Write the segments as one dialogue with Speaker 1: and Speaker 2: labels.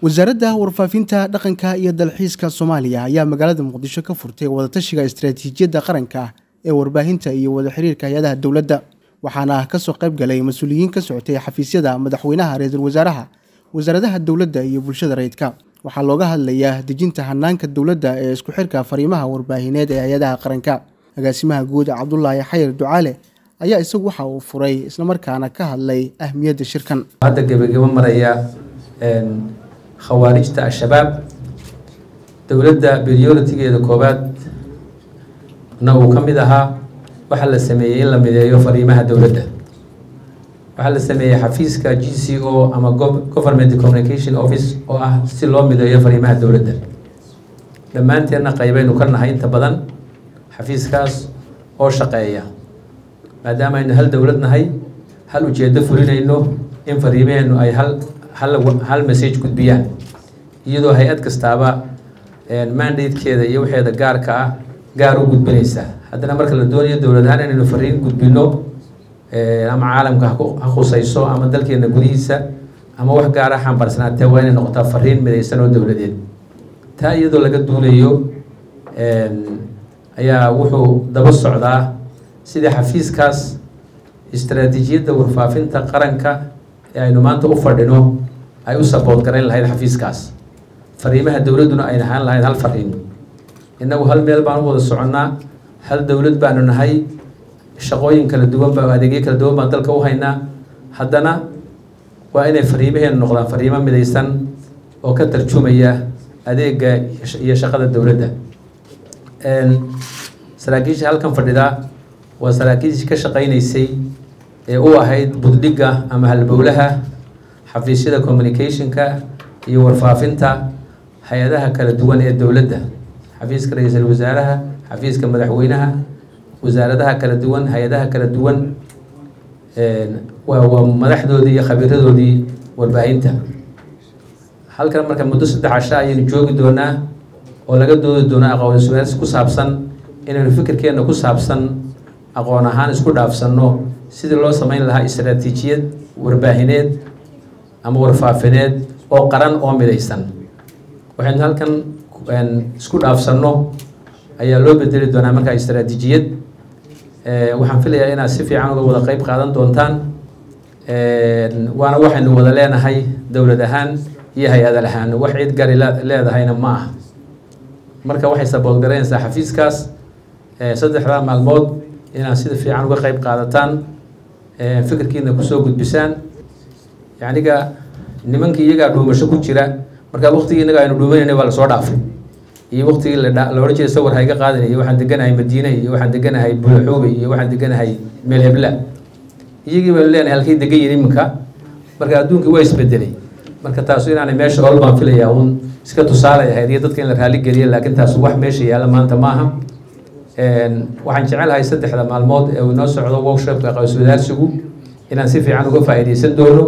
Speaker 1: wasaaradda warfaafinta dhaqanka iyo dalxiiska soomaaliya ayaa magaalada muqdisho ka furtay wadatashiga istaraatiijiyadda qaranka ee warbaahinta iyo wada xiriirka hay-adaha dowladda waxaana kasoo qayb galay mas-uuliyiin ka socotay xafiisyada madaxweynaha ra-iisul wasaaraha wasaaradaha dowladda iyo bulshada rayidka waxaa looga hadlayaa dejinta hanaanka dowladda ee isku xirka fariimaha warbaahineed ee hay-adaha qaranka agaasimaha guud cabdulaahi xayir ducaale ayaa isagu waxa uu furay islamarkaana ka hadlay ahmiyadda shirkan
Speaker 2: hadda gebagabo maraya khawaarijta al-shabaab dowladda prioritigeeda koowaad na uu ka mid ahaa waxaa la sameeyey in la mideeyo fariimaha dowladda waxaa la sameeyey xafiiska g c o ama government communication office oo ah si loo mideeyo fariimaha dowladda dhammaanteenna qaybaynu ka nahay inta badan xafiiskaas oo shaqeeya maadaama aynu hal dowlad nahay hal ujeedo fulinayno in fariimaheennu ay hal hal hal message gudbiyaan iyadoo hay-ad kastaaba mandatekeeda iyo waxeeda gaarka ah gaar u gudbinaysa haddana marka la doonayo dowlad ahaan inaynu fariin gudbino ama caalamka ha khusayso ama dalkeena gudihiisa ama wax gaara xambarsanaatee waa inay noqotaa fariin midaysan oo dowladeed taa iyadoo laga duulayo ayaa wuxuu daba socdaa sidii xafiiskaas istaraatiijiyadda warfaafinta qaranka ee aynu maanta u fadhino ay u sabood garayn lahayd xafiiskaas fariimaha dowladduna ayna ahaan lahayd hal fariin innagu hal meel baan u wada soconnaa hal dowlad baanu nahay shaqooyin kala duwan ba adeegyo kala duwan baan dalka u haynaa haddana waa inay fariimaheenu noqdaan fariimo midaysan oo ka tarjumaya adeega iyo shaqada dowladda saraakiisha halkan fadhida waa saraakiishii ka shaqaynaysay ee u ahayd buddhigga ama halbowlaha xafiisyada communicationka iyo warfaafinta hay-adaha kala duwan ee dowladda xafiiska ra-iisul wasaaraha xafiiska madaxweynaha wasaaradaha kala duwan hay-adaha kala duwan waa waa madaxdoodii iyo khabiiradoodii warbaahinta halkan marka muddo saddex casha ayaynu joogi doonaa oo laga doodi doonaa aqoon iswaaris ku saabsan inaynu fikirkeenna ku saabsan aqoon ahaan isku dhaafsanno sidii loo samayn lahaa istaraatiijiyad warbaahineed ama warfaafineed oo qaran oo midaysan waxaynu halkan isku dhaafsanno ayaa loo bedeli doonaa markaa istaraatiijiyad waxaan filayaa inaad si fiican uga wada qeyb qaadan doontaan waana waxaynu wada leenahay dowlad ahaan iyo hay-adal ahaan wax cid gari leedahayna ma ah marka waxay saboolgaraynaysaa xafiiskaas saddexdaa maalmood inaad sida fiican uga qeyb qaadataan fikirkiina kusoo gudbisaan yacniga nimankii iyagaa dhuumasho ku jira markaa waqtigii innaga aynu dhuumanayna waa lasoo dhaafay iyo waqtigii la odhan jiray sawar hayga qaadanay iyo waxaan deganahay madiine iyo waxaan deganahay bulaxuube iyo waxaan deganahay meel hebla iyagii baynu leenahay halkay degan yihin iminka marka adduunkii waa isbedelay marka taasu inaanay meesha ol baan filayaa uun iska tusaalay ahayd iyo dadka in la raali geliya laakiin taasu wax meesha yaalla maanta ma aha waxaan jecelahay saddexda maalmood ee uu inoo socdo workshopka qaws wadaarsigu inaan si fiican uga faa'iidaysan doono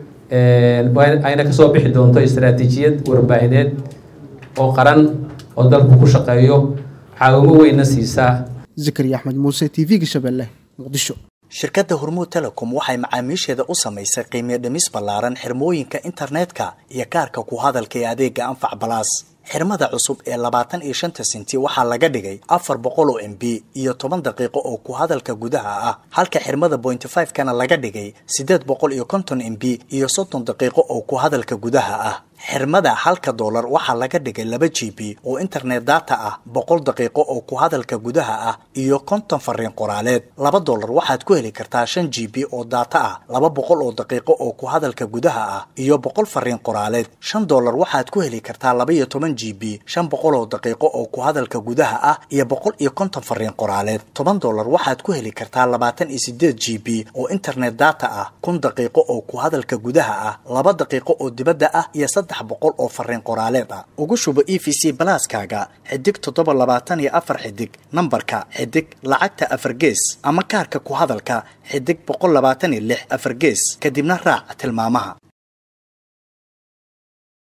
Speaker 2: ayna kasoo bixi doonto istaraatiijiyad warbaahineed oo qaran oo dalku ku shaqeeyo caawimo weynna siisaa
Speaker 1: zakariya axmed muuse t v-ga shabeelle muqdisho
Speaker 3: shirkadda hormuud telecom waxay macaamiisheeda u samaysay qiimiyo dhimis ballaaran xirmooyinka internetka iyo kaarka ku hadalka ee adeega anfac balaas xirmada cusub ee labaatan iyo shanta sinti waxaa laga dhigay afar boqol oo m b iyo toban daqiiqo oo ku hadalka gudaha ah halka xirmada pointy five kana laga dhigay siddeed boqol iyo konton m b iyo soddon daqiiqo oo ku hadalka gudaha ah xirmada halka doolar waxaa laga dhigay laba g b oo internet data ah boqol daqiiqo oo ku hadalka gudaha ah iyo konton fariin qoraaleed laba doolar waxaad ku heli kartaa shan g b oo data ah laba boqol oo daqiiqo oo ku hadalka gudaha ah iyo boqol fariin qoraaleed shan doolar waxaad ku heli kartaa laba iyo toban g b shan boqol oo daqiiqo oo ku hadalka gudaha ah iyo boqol iyo konton fariin qoraaleed toban doolar waxaad ku heli kartaa labaatan iyo sideed g b oo internet data ah kun daqiiqo oo ku hadalka gudaha ah laba daqiiqo oo dibadda ah iyo saddex boqol oo fariin qoraaleed ah ugu shubo e v c balaaskaaga xidig toddoba labaatan iyo afar xidig nambarka xidig lacagta afar gees ama kaarka ku hadalka xidig boqol labaatan iyo lix afar gees kadibna raac tilmaamaha